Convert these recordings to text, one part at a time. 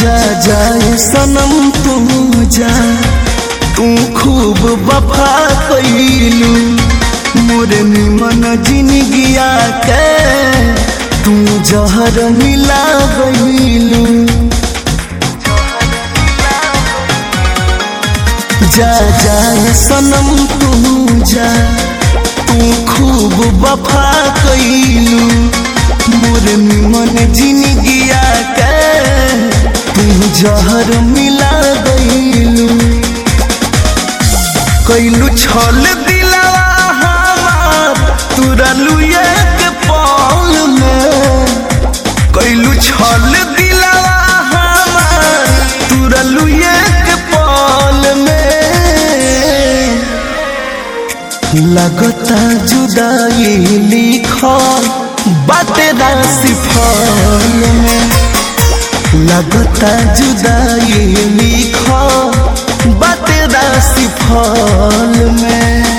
जा जाए सनम तू जा तू खूब वफा कैलू मोरे निमन जिंदगिया के तू जहर मिला गईलू जा जाए सनम तू जा तू खूब वफा कैलू मोर निमन जिंदगिया के तू जहर मिला गईलू कैलू छल दिलावा हमार तुरलू एक पल में कैलू छल दिलावा हमार तुरलू एक पल में लगता जुदाई लिखल बाटे राशि फल में लगता जुदाई लिखल बाटे राशि फल में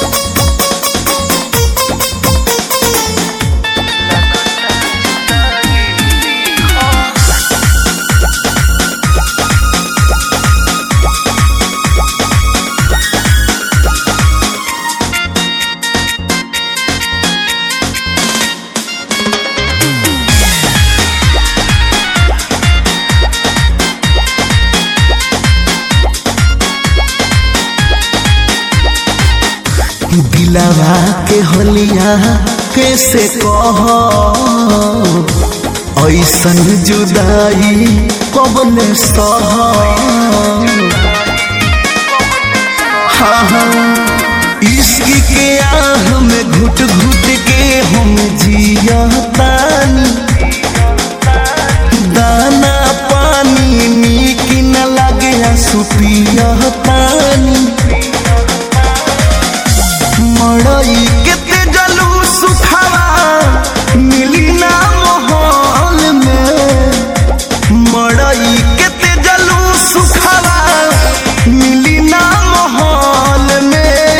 दिलावा के होलिया कैसे कह ऐसन जुदाई कबले सह हाँ हाँ इश्क के आह में घुट घुट के हम जियतानी दाना पानी नीक न लगे सुपियतानी मड़ई के जलू सुखावा मिली ना माहौल में मड़ई के जलू सुखावा मिली ना माहौल में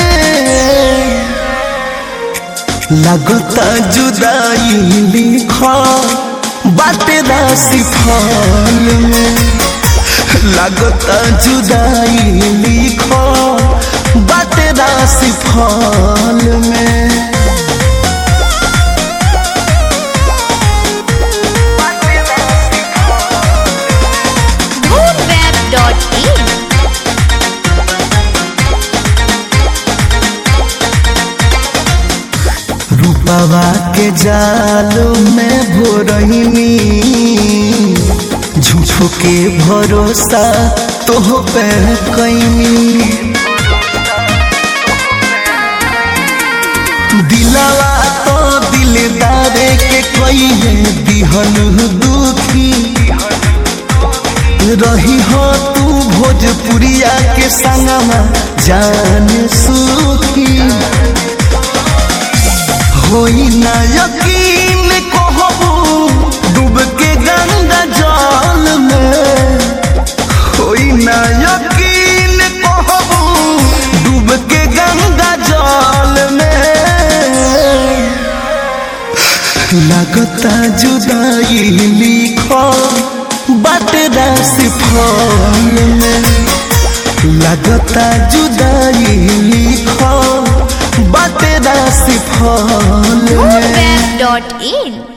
लगता जुदाई लिखा बाटे राशि फल में लगता जुदाई लिखा बाटे राशि फल में moonweb.in रूपवा के जाल में भोरहिनी झूठो के भरोसा तोह पे कैनी दिलावा तो दिलदार के कहिए दिहन दुखी रही हो तू भोजपुरिया के संगमा जान सुखी होई ना यकीन कहबू डूब के गंगा जल में होई ना यकीन कहबू डूब के गंगा जल में लगता जुदाई लिखो बात राशि फल में लगता जुदाई लिखो बात राशि फल में moonweb.in